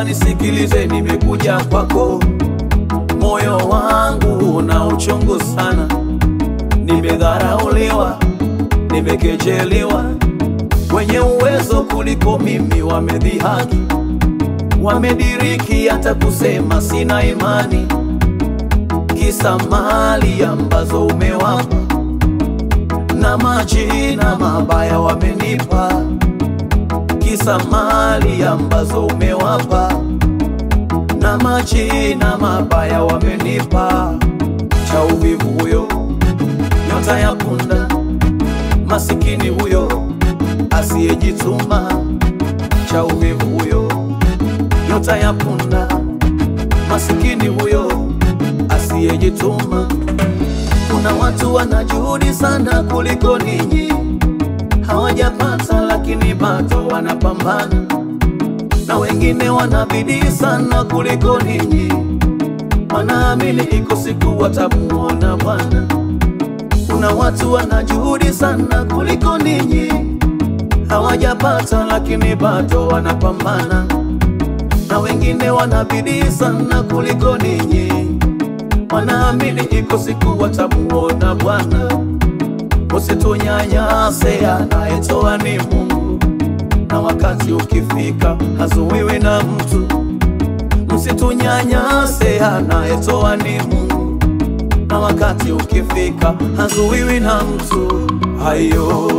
nisikilize, nimekuja kwako, moyo wangu una uchungu sana, nimedharauliwa, nimekejeliwa, wenye uwezo kuliko mimi wamedhihaki, wamediriki hata kusema sina imani, kisa mali ambazo umewapa na majina mabaya wamenipa, kisa mali ambazo umewapa na majina mabaya wamenipa. Cha uvivu huyo, nyota ya punda, masikini huyo asiyejituma. Cha uvivu huyo, nyota ya punda, masikini huyo asiyejituma. Kuna watu wana juhudi sana kuliko ninyi, hawajapata lakini bado wanapambana, na wengine wana bidii sana kuliko ninyi, wanaamini iko siku watamuona Bwana. Kuna watu wana juhudi sana kuliko ninyi, hawajapata lakini bado wanapambana, na wengine wana bidii sana kuliko ninyi wanaamini iko siku watamuona Bwana. Usitunyanyase, anayetoa ni Mungu, na wakati ukifika hazuiwi na mtu. Msitunyanyase, anayetoa ni Mungu, na wakati ukifika hazuiwi na mtu. Hayo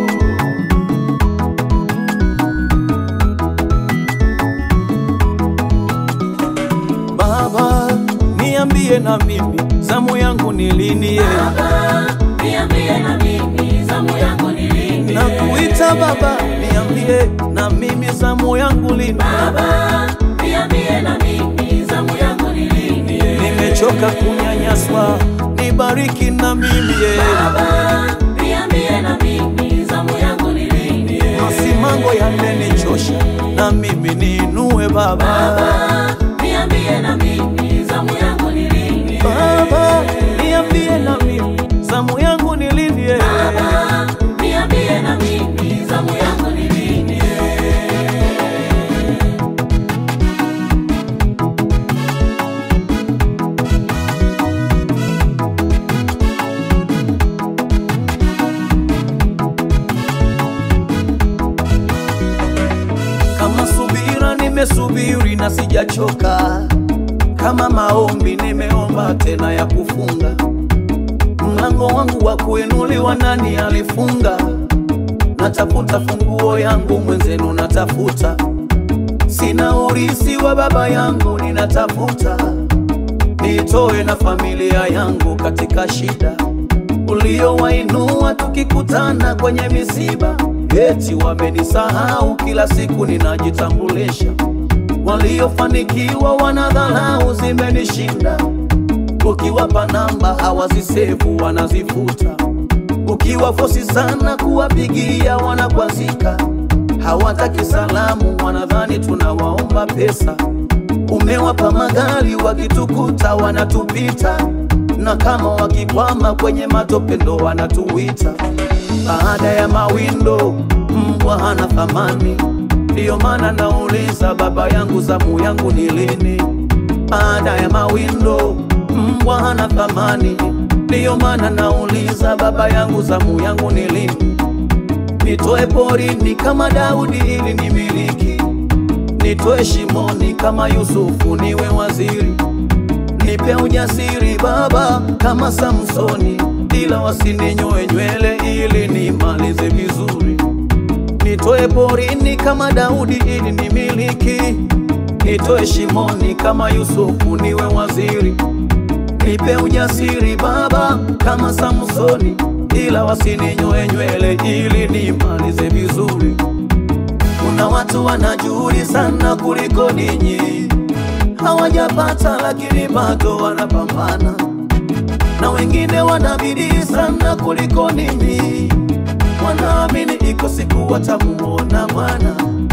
Baba, niambie na mimi zamu yangu ni lini? ye? Niambie na mimi zamu yangu ni lini? Nakuita Baba, niambie na mimi zamu yangu lini? Baba, niambie na mimi zamu yangu ni lini? Nimechoka kunyanyaswa, nibariki na mimi ye. Baba, niambie na mimi zamu yangu ni lini? Masimango yamenichosha, na mimi niinue Baba. Baba, niambie na mimi zamu yangu ni lini? Baba, niambie na mimi zamu yangu ni lini? ye? Baba, niambie na mimi zamu yangu ni lini? Kama subira nimesubiri na sijachoka, kama maombi nimeomba tena ya kufunga. Mlango wangu wa kuinuliwa nani alifunga? Natafuta funguo yangu mwenzenu, natafuta sina urisi wa baba yangu, ninatafuta nitoe na familia yangu katika shida uliowainua tukikutana kwenye misiba, eti wamenisahau, kila siku ninajitambulisha. Waliofanikiwa wanadharau, zimenishinda. Ukiwapa namba hawazisevu, wanazifuta. Ukiwafosi sana kuwapigia, wanakwazika. Hawataki salamu, wanadhani tunawaomba pesa. Umewapa magari, wakitukuta wanatupita, na kama wakikwama kwenye matope ndo wanatuita. Baada ya mawindo, mbwa hana thamani. Ndiyo maana nauliza baba yangu, zamu yangu ni lini? Baada ya mawindo, mbwa hana thamani. Ndiyo maana nauliza baba yangu, zamu yangu ni lini? Nitoe porini kama Daudi ili nimiliki, nitoe shimoni kama Yusufu niwe waziri, nipe ujasiri Baba kama Samsoni, ila wasininyoe nywele ili nimalize vizuri. Nitoe porini kama Daudi ili nimiliki, nitoe shimoni kama Yusufu niwe waziri, nipe ujasiri Baba kama Samsoni, ila wasininyoe nywele ili nimalize vizuri. Kuna watu wana juhudi sana kuliko ninyi, hawajapata lakini bado wanapambana, na wengine wana bidii sana kuliko ninyi, wanaamini iko siku watamuona Bwana.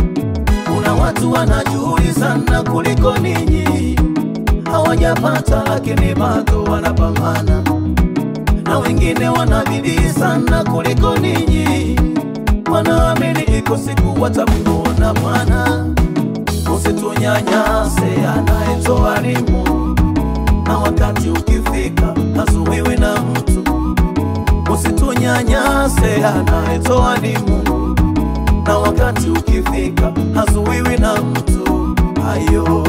Kuna watu wana juhudi sana kuliko ninyi, hawajapata lakini bado wanapambana, na wengine wana bidii sana kuliko ninyi, wanaamini iko siku watamuona Bwana. usitunyanyase, anayetoa ni Mungu, na wakati ukifika hazuiwi na mtu. Usitunyanyase, anayetoa ni Mungu, na wakati ukifika hazuiwi na mtu. Ayo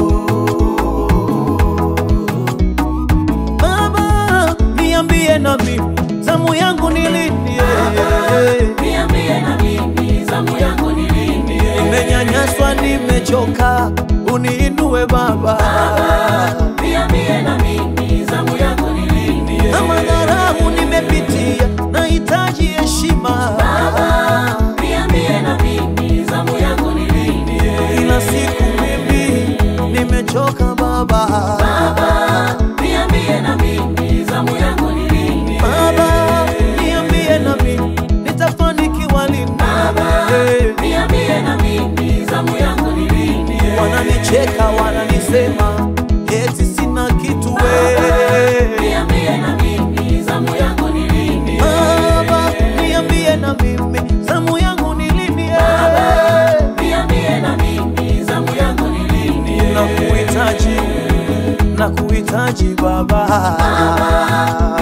Baba, niambie na mimi zamu yangu ni lini? Niambie na mimi zamu yangu ni lini? Nimenyanyaswa, nimechoka, uniinue Baba. Niambie na mimi zamu yangu ni lini? Kama dharau nimepitia, nahitaji heshima. Niambie na mimi zamu yangu ni lini? Kila siku mimi nimechoka Baba. Niambie na mimi zamu yangu ni lini? Baba, niambie na mimi nitafanikiwa lini? Eh, Niambie na mimi zamu yangu ni lini? Wananicheka, wananisema eti sina kitu we. Niambie na mimi zamu yangu ni lini? Baba, niambie na mimi zamu yangu ni lini? eh? Niambie na mimi zamu yangu ni lini? Nakuhitaji, nakuhitaji Baba.